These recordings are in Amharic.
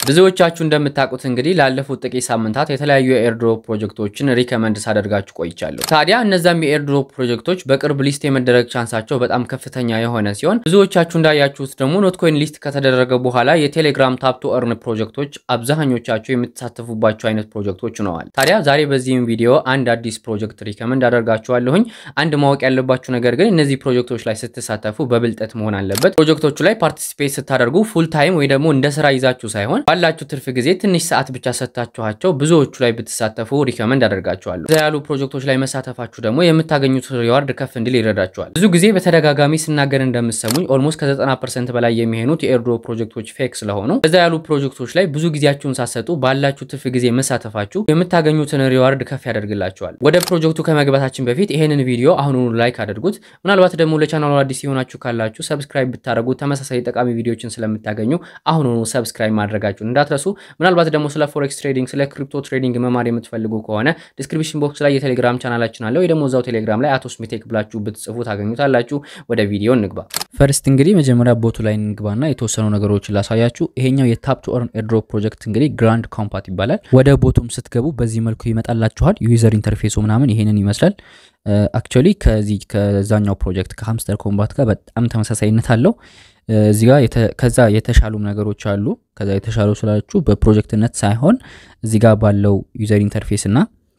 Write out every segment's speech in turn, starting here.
ብዙዎቻችሁ እንደምታውቁት እንግዲህ ላለፉት ጥቂት ሳምንታት የተለያዩ የኤርድሮፕ ፕሮጀክቶችን ሪከመንድ ሳደርጋችሁ ቆይቻለሁ። ታዲያ እነዛም የኤርድሮፕ ፕሮጀክቶች በቅርብ ሊስት የመደረግ ቻንሳቸው በጣም ከፍተኛ የሆነ ሲሆን ብዙዎቻችሁ እንዳያችሁት ደግሞ ኖትኮይን ሊስት ከተደረገ በኋላ የቴሌግራም ታፕ ቱ እርን ፕሮጀክቶች አብዛኞቻቸው የምትሳተፉባቸው አይነት ፕሮጀክቶች ሆነዋል። ታዲያ ዛሬ በዚህም ቪዲዮ አንድ አዲስ ፕሮጀክት ሪከመንድ አደርጋችኋለሁኝ። አንድ ማወቅ ያለባችሁ ነገር ግን እነዚህ ፕሮጀክቶች ላይ ስትሳተፉ በብልጠት መሆን አለበት። ፕሮጀክቶቹ ላይ ፓርቲሲፔት ስታደርጉ ፉል ታይም ወይ ደግሞ እንደ ስራ ይዛችሁ ሳይሆን ባላችሁ ትርፍ ጊዜ ትንሽ ሰዓት ብቻ ሰጥታችኋቸው ብዙዎቹ ላይ ብትሳተፉ ሪከመንድ አደርጋችኋለሁ። እዛ ያሉ ፕሮጀክቶች ላይ መሳተፋችሁ ደግሞ የምታገኙት ሪዋርድ ከፍ እንዲል ይረዳችኋል። ብዙ ጊዜ በተደጋጋሚ ስናገር እንደምሰሙኝ ኦልሞስት ከ90 ፐርሰንት በላይ የሚሆኑት የኤርድሮፕ ፕሮጀክቶች ፌክ ስለሆኑ እዛ ያሉ ፕሮጀክቶች ላይ ብዙ ጊዜያችሁን ሳሰጡ ባላችሁ ትርፍ ጊዜ መሳተፋችሁ የምታገኙትን ሪዋርድ ከፍ ያደርግላችኋል። ወደ ፕሮጀክቱ ከመግባታችን በፊት ይሄንን ቪዲዮ አሁኑኑ ላይክ አድርጉት። ምናልባት ደግሞ ለቻናሉ አዲስ የሆናችሁ ካላችሁ ሰብስክራይብ ብታደርጉ ተመሳሳይ ጠቃሚ ቪዲዮችን ስለምታገኙ አሁኑኑ ሰብስክራይብ ማድረጋችሁን እንዳትረሱ። ምናልባት ደግሞ ስለ ፎሬክስ ትሬዲንግ፣ ስለ ክሪፕቶ ትሬዲንግ መማር የምትፈልጉ ከሆነ ዲስክሪፕሽን ቦክስ ላይ የቴሌግራም ቻናላችን አለ ወይ ደግሞ እዛው ቴሌግራም ላይ አቶ ስሚቴክ ብላችሁ ብትጽፉ ታገኙታላችሁ። ወደ ቪዲዮ እንግባ። ፈርስት እንግዲህ መጀመሪያ ቦቱ ላይ እንግባና የተወሰኑ ነገሮችን ላሳያችሁ። ይሄኛው የታፕ ቱ እርን ኤርድሮፕ ፕሮጀክት እንግዲህ ግራንድ ኮምፓት ይባላል። ወደ ቦቱም ስትገቡ በዚህ መልኩ ይመጣላችኋል። ዩዘር ኢንተርፌሱ ምናምን ይሄንን ይመስላል። አክቹዋሊ ከዚህ ከዛኛው ፕሮጀክት ከሀምስተር ኮምባት ጋር በጣም ተመሳሳይነት አለው። እዚህ ጋር ከዛ የተሻሉም ነገሮች አሉ። ከዛ የተሻሉ ስላችሁ በፕሮጀክትነት ሳይሆን እዚህ ጋር ባለው ዩዘር ኢንተርፌስ እና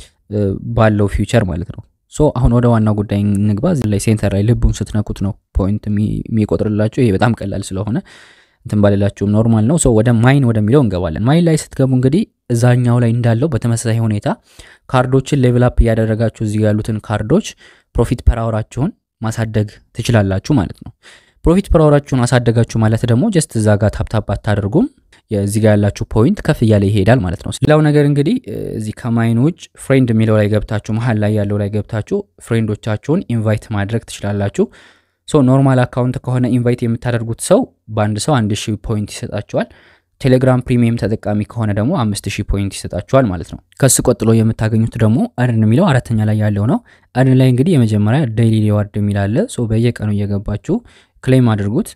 ባለው ፊውቸር ማለት ነው። ሶ አሁን ወደ ዋናው ጉዳይ እንግባ። እዚህ ላይ ሴንተር ላይ ልቡን ስትነኩት ነው ፖይንት የሚቆጥርላችሁ። ይሄ በጣም ቀላል ስለሆነ እንትን ባሌላችሁም ኖርማል ነው። ሶ ወደ ማይን ወደሚለው እንገባለን። ማይን ላይ ስትገቡ እንግዲህ እዛኛው ላይ እንዳለው በተመሳሳይ ሁኔታ ካርዶችን ሌቭል አፕ እያደረጋችሁ እዚህ ያሉትን ካርዶች ፕሮፊት ፐራወራችሁን ማሳደግ ትችላላችሁ ማለት ነው። ፕሮፊት ፐራወራችሁን አሳደጋችሁ ማለት ደግሞ ጀስት እዛ ጋር ታፕታፕ አታደርጉም። እዚህ ጋር ያላችሁ ፖይንት ከፍ እያለ ይሄዳል ማለት ነው። ሌላው ነገር እንግዲህ እዚህ ከማይን ውጭ ፍሬንድ የሚለው ላይ ገብታችሁ መሀል ላይ ያለው ላይ ገብታችሁ ፍሬንዶቻችሁን ኢንቫይት ማድረግ ትችላላችሁ። ሶ ኖርማል አካውንት ከሆነ ኢንቫይት የምታደርጉት ሰው በአንድ ሰው አንድ ሺህ ፖይንት ይሰጣችኋል። ቴሌግራም ፕሪሚየም ተጠቃሚ ከሆነ ደግሞ አምስት ሺህ ፖይንት ይሰጣችኋል ማለት ነው። ከሱ ቀጥሎ የምታገኙት ደግሞ እርን የሚለው አራተኛ ላይ ያለው ነው። እርን ላይ እንግዲህ የመጀመሪያ ዴይሊ ሪዋርድ የሚል አለ። ሶ በየቀኑ እየገባችሁ ክሌም አድርጉት።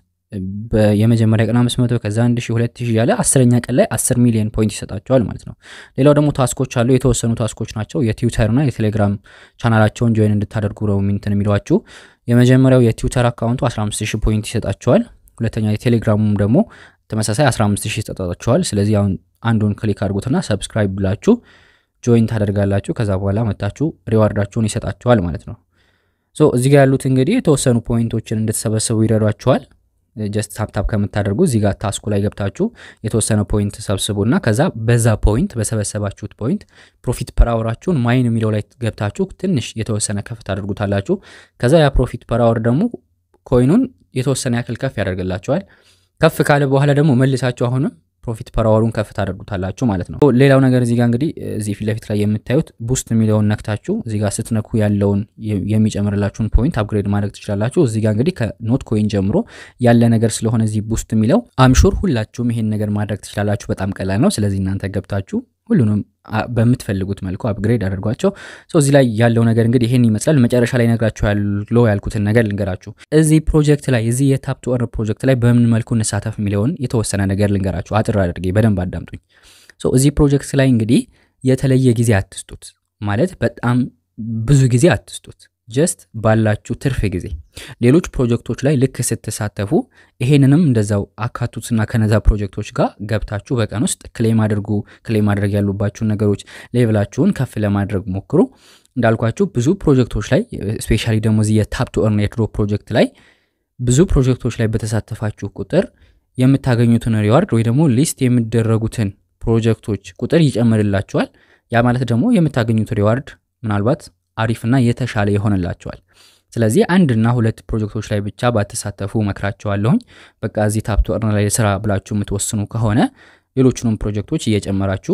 የመጀመሪያ ቀን 500 ከዛ 1000 2000 ያለ አስረኛ ቀን ላይ 10 ሚሊዮን ፖይንት ይሰጣቸዋል ማለት ነው። ሌላው ደግሞ ታስኮች አሉ። የተወሰኑ ታስኮች ናቸው። የትዊተርና የቴሌግራም ቻናላቸውን ጆይን እንድታደርጉ ነው ሚንትን የሚሏችሁ። የመጀመሪያው የትዊተር አካውንቱ 15000 ፖይንት ይሰጣቸዋል። ሁለተኛ የቴሌግራሙም ደግሞ ተመሳሳይ 15000 ይሰጣቸዋል። ስለዚህ አሁን አንዱን ክሊክ አድርጉትና ሰብስክራይብ ብላችሁ ጆይን ታደርጋላችሁ። ከዛ በኋላ መታችሁ ሪዋርዳችሁን ይሰጣቸዋል ማለት ነው። ሶ እዚህ ጋር ያሉት እንግዲህ የተወሰኑ ፖይንቶችን እንድትሰበስቡ ይረዷቸዋል። ጀስት ታፕታፕ ከምታደርጉ እዚህ ጋር ታስኩ ላይ ገብታችሁ የተወሰነ ፖይንት ሰብስቡና ከዛ በዛ ፖይንት በሰበሰባችሁት ፖይንት ፕሮፊት ፐራወራችሁን ማይን የሚለው ላይ ገብታችሁ ትንሽ የተወሰነ ከፍ ታደርጉታላችሁ። ከዛ ያ ፕሮፊት ፐራወር ደግሞ ኮይኑን የተወሰነ ያክል ከፍ ያደርግላችኋል። ከፍ ካለ በኋላ ደግሞ መልሳችሁ አሁንም ፕሮፊት ፐራወሩን ከፍ ታደርጉታላችሁ ማለት ነው። ሌላው ነገር እዚህ ጋር እንግዲህ እዚህ ፊት ለፊት ላይ የምታዩት ቡስት የሚለውን ነክታችሁ እዚህ ጋር ስትነኩ ያለውን የሚጨምርላችሁን ፖይንት አፕግሬድ ማድረግ ትችላላችሁ። እዚህ ጋር እንግዲህ ከኖት ኮይን ጀምሮ ያለ ነገር ስለሆነ እዚህ ቡስት የሚለው አምሹር ሁላችሁም ይሄን ነገር ማድረግ ትችላላችሁ። በጣም ቀላል ነው። ስለዚህ እናንተ ገብታችሁ ሁሉንም በምትፈልጉት መልኩ አፕግሬድ አድርጓቸው። እዚህ ላይ ያለው ነገር እንግዲህ ይሄን ይመስላል። መጨረሻ ላይ ነግራችሁ ያለው ያልኩትን ነገር ልንገራችሁ። እዚህ ፕሮጀክት ላይ እዚህ የታፕ ቱ እርን ፕሮጀክት ላይ በምን መልኩ እንሳተፍ የሚለውን የተወሰነ ነገር ልንገራችሁ። አጥር አድርጌ በደንብ አዳምጡኝ። እዚህ ፕሮጀክት ላይ እንግዲህ የተለየ ጊዜ አትስጡት፣ ማለት በጣም ብዙ ጊዜ አትስጡት። ጀስት ባላችሁ ትርፍ ጊዜ ሌሎች ፕሮጀክቶች ላይ ልክ ስትሳተፉ ይሄንንም እንደዛው አካቱትና ከነዛ ፕሮጀክቶች ጋር ገብታችሁ በቀን ውስጥ ክሌም አድርጉ። ክሌም ማድረግ ያሉባችሁን ነገሮች ሌቭላችሁን ከፍ ለማድረግ ሞክሩ። እንዳልኳችሁ ብዙ ፕሮጀክቶች ላይ ስፔሻሊ ደግሞ እዚህ የታፕ ቱ እርን ኤርድሮፕ ፕሮጀክት ላይ ብዙ ፕሮጀክቶች ላይ በተሳተፋችሁ ቁጥር የምታገኙትን ሪዋርድ ወይ ደግሞ ሊስት የሚደረጉትን ፕሮጀክቶች ቁጥር ይጨምርላችኋል። ያ ማለት ደግሞ የምታገኙት ሪዋርድ ምናልባት አሪፍና የተሻለ ይሆንላቸዋል። ስለዚህ አንድና ሁለት ፕሮጀክቶች ላይ ብቻ ባትሳተፉ መክራቸዋለሁኝ። በቃ እዚህ ታፕ ቱ እርን ላይ ስራ ብላችሁ የምትወስኑ ከሆነ ሌሎቹንም ፕሮጀክቶች እየጨመራችሁ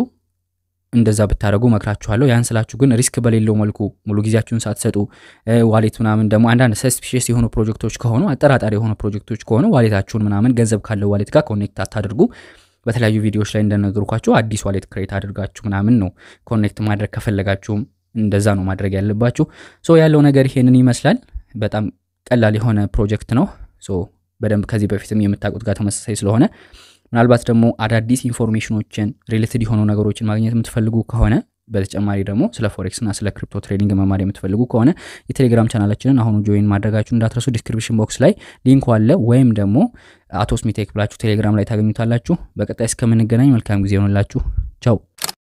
እንደዛ ብታደረጉ መክራችኋለሁ። ያን ስላችሁ ግን ሪስክ በሌለው መልኩ ሙሉ ጊዜያችሁን ሳትሰጡ ዋሌት ምናምን ደግሞ አንዳንድ ሰስፒሽስ የሆኑ ፕሮጀክቶች ከሆኑ አጠራጣሪ የሆኑ ፕሮጀክቶች ከሆኑ ዋሌታችሁን ምናምን ገንዘብ ካለው ዋሌት ጋር ኮኔክት አታድርጉ። በተለያዩ ቪዲዮዎች ላይ እንደነገርኳችሁ አዲስ ዋሌት ክሬት አድርጋችሁ ምናምን ነው ኮኔክት ማድረግ ከፈለጋችሁም እንደዛ ነው ማድረግ ያለባችሁ። ሶ ያለው ነገር ይሄንን ይመስላል። በጣም ቀላል የሆነ ፕሮጀክት ነው። ሶ በደንብ ከዚህ በፊትም የምታውቁት ጋር ተመሳሳይ ስለሆነ ምናልባት ደግሞ አዳዲስ ኢንፎርሜሽኖችን ሪሌትድ የሆኑ ነገሮችን ማግኘት የምትፈልጉ ከሆነ በተጨማሪ ደግሞ ስለ ፎሬክስ እና ስለ ክሪፕቶ ትሬዲንግ መማር የምትፈልጉ ከሆነ የቴሌግራም ቻናላችንን አሁኑ ጆይን ማድረጋችሁ እንዳትረሱ። ዲስክሪፕሽን ቦክስ ላይ ሊንኩ አለ፣ ወይም ደግሞ አቶ ስሚቴክ ብላችሁ ቴሌግራም ላይ ታገኙታላችሁ። በቀጣይ እስከምንገናኝ መልካም ጊዜ ይሆንላችሁ። ቻው